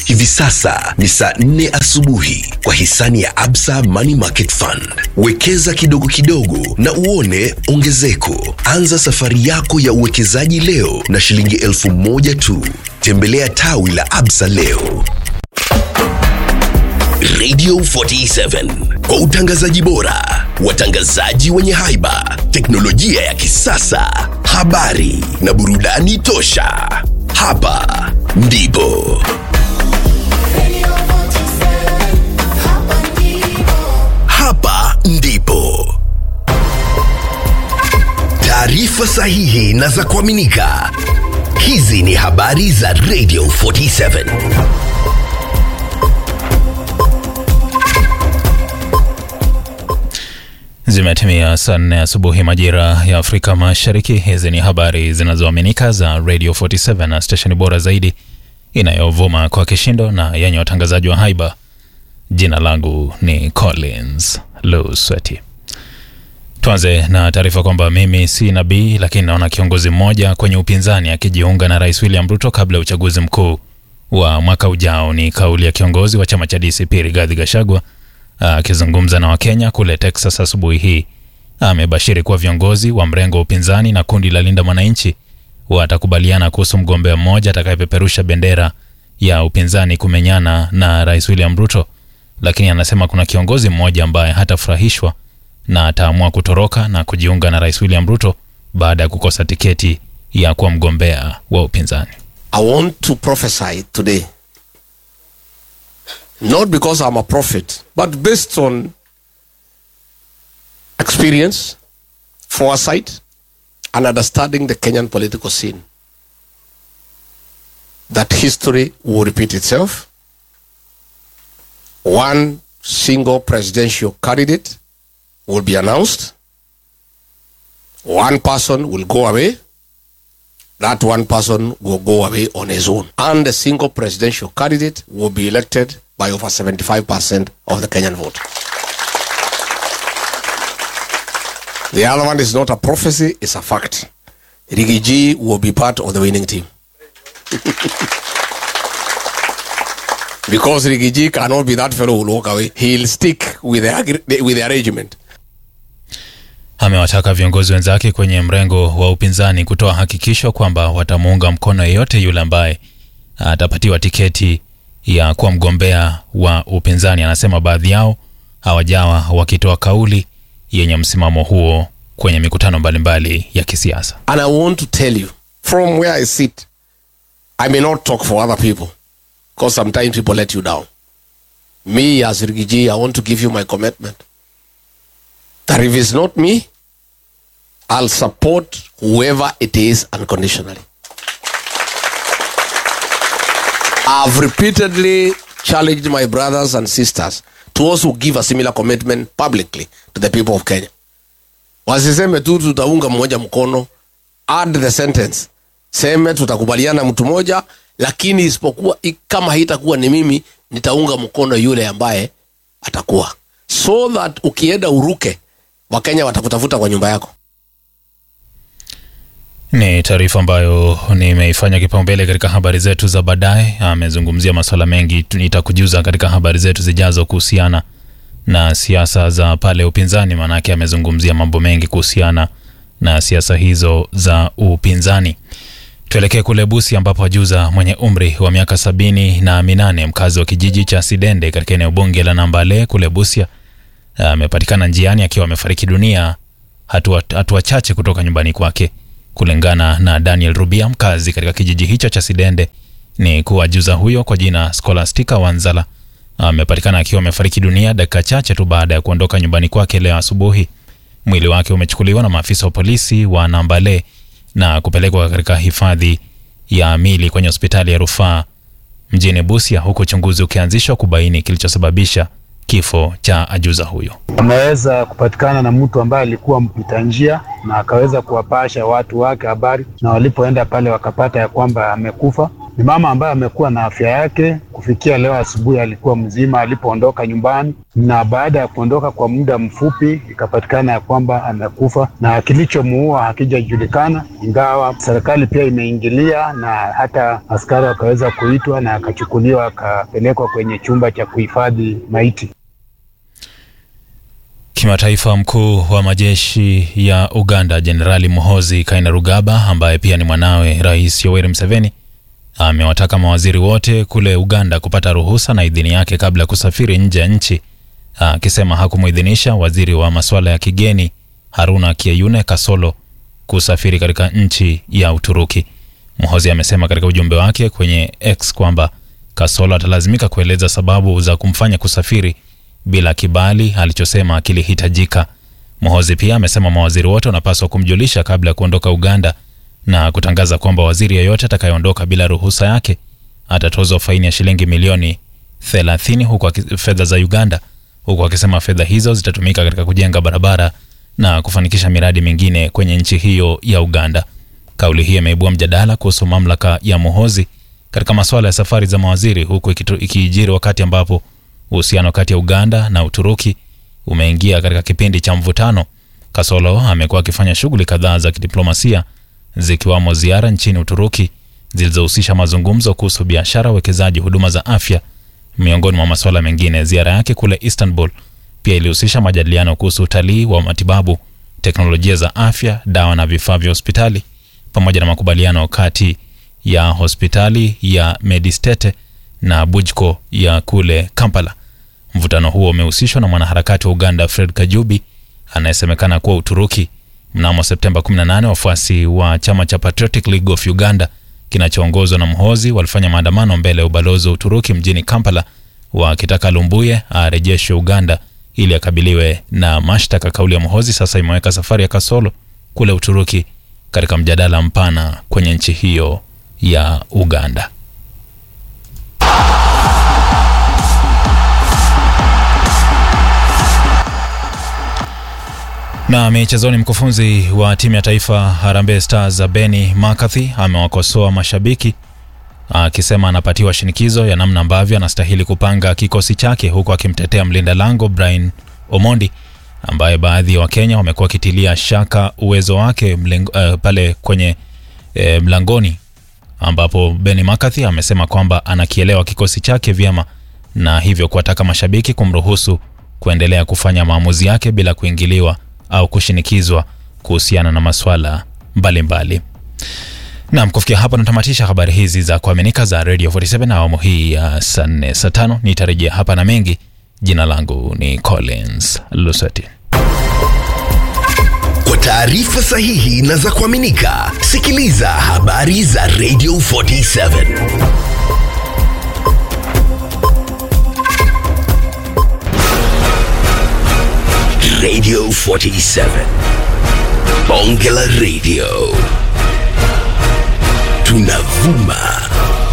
Hivi sasa ni saa nne asubuhi kwa hisani ya Absa Money Market Fund. Wekeza kidogo kidogo na uone ongezeko. Anza safari yako ya uwekezaji leo na shilingi elfu moja tu. Tembelea tawi la Absa leo. Radio 47 kwa utangazaji bora, watangazaji wenye haiba, teknolojia ya kisasa, habari na burudani tosha. Hapa ndipo hapa ndipo taarifa sahihi na za kuaminika. Hizi ni habari za Radio 47. Zimetimia saa nne asubuhi majira ya Afrika Mashariki. Hizi ni habari zinazoaminika za Radio 47 na stesheni bora zaidi inayovuma kwa kishindo na yenye watangazaji wa haiba. Jina langu ni Collins Lusweti. Tuanze na taarifa kwamba mimi si nabii, lakini naona kiongozi mmoja kwenye upinzani akijiunga na Rais William Ruto kabla ya uchaguzi mkuu wa mwaka ujao. Ni kauli ya kiongozi wa chama cha DCP Rigathi Gachagua akizungumza na Wakenya kule Texas asubuhi hii. Amebashiri kuwa viongozi wa mrengo wa upinzani na kundi la Linda Mwananchi watakubaliana kuhusu mgombea mmoja atakayepeperusha bendera ya upinzani kumenyana na Rais William Ruto, lakini anasema kuna kiongozi mmoja ambaye hatafurahishwa na ataamua kutoroka na kujiunga na Rais William Ruto baada ya kukosa tiketi ya kuwa mgombea wa upinzani. I want to prophesy today. Not because I'm a prophet, but based on experience, foresight, and understanding the Kenyan political scene. That history will repeat itself. One single presidential candidate will be announced. One person will go away. That one person will go away on his own. And a single presidential candidate will be elected by over 75% of the Kenyan vote. The other one is not a prophecy, it's a fact. Rigiji will be part of the winning team. because Rigiji cannot be that fellow who will walk away. He'll stick with the, agre- with the arrangement. Amewataka viongozi wenzake kwenye mrengo wa upinzani kutoa hakikisho kwamba watamuunga mkono yeyote yule ambaye atapatiwa tiketi ya kuwa mgombea wa upinzani. Anasema baadhi yao hawajawa wakitoa kauli yenye msimamo huo kwenye mikutano mbalimbali ya kisiasa. And I want to tell you, from where I sit, I may not talk for other people because sometimes people let you down. Me, as Rigiji, I want to give you my commitment that if it's not me, I'll support whoever it is unconditionally. I've repeatedly challenged my brothers and sisters to also give a similar commitment publicly to the people of Kenya. Wasiseme tu tutaunga mmoja mkono, add the sentence, seme tutakubaliana mtu moja, lakini isipokuwa i- kama haitakuwa ni mimi, nitaunga mkono yule ambaye atakuwa, so that ukienda uruke, Wakenya watakutafuta kwa nyumba yako. Ni taarifa ambayo nimeifanya kipaumbele katika habari zetu za baadaye. Amezungumzia masuala mengi, tu- nitakujuza katika habari zetu zijazo kuhusiana na siasa za pale upinzani, maanake amezungumzia mambo mengi kuhusiana na siasa hizo za upinzani. Tuelekee kule Busia ambapo ajuza mwenye umri wa miaka sabini na minane mkazi wa kijiji cha Sidende katika eneo bunge la Nambale kule Busia amepatikana njiani akiwa amefariki dunia hatua, hatua chache kutoka nyumbani kwake. Kulingana na Daniel Rubia, mkazi katika kijiji hicho cha Sidende, ni kuwa juza huyo kwa jina Scholastica Wanzala amepatikana akiwa amefariki dunia dakika chache tu baada ya kuondoka nyumbani kwake leo asubuhi. Mwili wake umechukuliwa na maafisa wa polisi wa Nambale na kupelekwa katika hifadhi ya mili kwenye hospitali ya rufaa mjini Busia, huku uchunguzi ukianzishwa kubaini kilichosababisha kifo cha ajuza huyo. Ameweza kupatikana na mtu ambaye alikuwa mpita njia na akaweza kuwapasha watu wake habari, na walipoenda pale wakapata ya kwamba amekufa, Ni mama ambaye amekuwa na afya yake kufikia leo asubuhi, alikuwa mzima alipoondoka nyumbani, na baada ya kuondoka kwa muda mfupi ikapatikana ya kwamba amekufa, na kilichomuua hakijajulikana, ingawa serikali pia imeingilia na hata askari wakaweza kuitwa na akachukuliwa akapelekwa kwenye chumba cha kuhifadhi maiti. Kimataifa, mkuu wa majeshi ya Uganda Jenerali Muhoozi Kainerugaba, ambaye pia ni mwanawe Rais Yoweri Museveni, amewataka mawaziri wote kule Uganda kupata ruhusa na idhini yake kabla ya kusafiri nje ya nchi, akisema hakumuidhinisha waziri wa masuala ya kigeni Haruna Kieyune Kasolo kusafiri katika nchi ya Uturuki. Muhoozi amesema katika ujumbe wake kwenye X kwamba Kasolo atalazimika kueleza sababu za kumfanya kusafiri bila kibali alichosema kilihitajika. Muhoozi pia amesema mawaziri wote wanapaswa kumjulisha kabla ya kuondoka Uganda na kutangaza kwamba waziri yeyote atakayeondoka bila ruhusa yake atatozwa faini ya shilingi milioni 30 huku fedha za Uganda, huku akisema fedha hizo zitatumika katika kujenga barabara na kufanikisha miradi mingine kwenye nchi hiyo ya Uganda. Kauli hii imeibua mjadala kuhusu mamlaka ya Muhoozi katika masuala ya safari za mawaziri, huku ikijiri wakati ambapo uhusiano kati ya Uganda na Uturuki umeingia katika kipindi cha mvutano. Kasolo amekuwa akifanya shughuli kadhaa za kidiplomasia zikiwamo ziara nchini Uturuki zilizohusisha mazungumzo kuhusu biashara, uwekezaji, huduma za afya, miongoni mwa masuala mengine. Ziara yake kule Istanbul pia ilihusisha majadiliano kuhusu utalii wa matibabu, teknolojia za afya, dawa na vifaa vya hospitali, pamoja na makubaliano kati ya hospitali ya Medistete na Bujco ya kule Kampala. Mvutano huo umehusishwa na mwanaharakati wa Uganda Fred Kajubi anayesemekana kuwa Uturuki. Mnamo Septemba 18 wafuasi wa chama cha Patriotic League of Uganda kinachoongozwa na Muhoozi walifanya maandamano mbele ya ubalozi wa Uturuki mjini Kampala wakitaka Lumbuye arejeshwe Uganda ili akabiliwe na mashtaka. Kauli ya Muhoozi sasa imeweka safari ya Kasolo kule Uturuki katika mjadala mpana kwenye nchi hiyo ya Uganda. Na michezoni, mkufunzi wa timu ya taifa Harambee Stars Benny McCarthy amewakosoa mashabiki akisema anapatiwa shinikizo ya namna ambavyo anastahili kupanga kikosi chake, huku akimtetea mlinda lango Brian Omondi ambaye baadhi ya Wakenya wamekuwa wakitilia shaka uwezo wake mlengo, uh, pale kwenye uh, mlangoni, ambapo Benny McCarthy amesema kwamba anakielewa kikosi chake vyema na hivyo kuwataka mashabiki kumruhusu kuendelea kufanya maamuzi yake bila kuingiliwa au kushinikizwa kuhusiana na maswala mbalimbali. Naam, kufikia hapo natamatisha habari hizi za kuaminika za Radio 47 na awamu hii ya saa nne saa tano. Nitarejea hapa na mengi. Jina langu ni Collins Lusati. Kwa taarifa sahihi na za kuaminika, sikiliza habari za Radio 47 Radio 47 Bonge la Radio tunavuma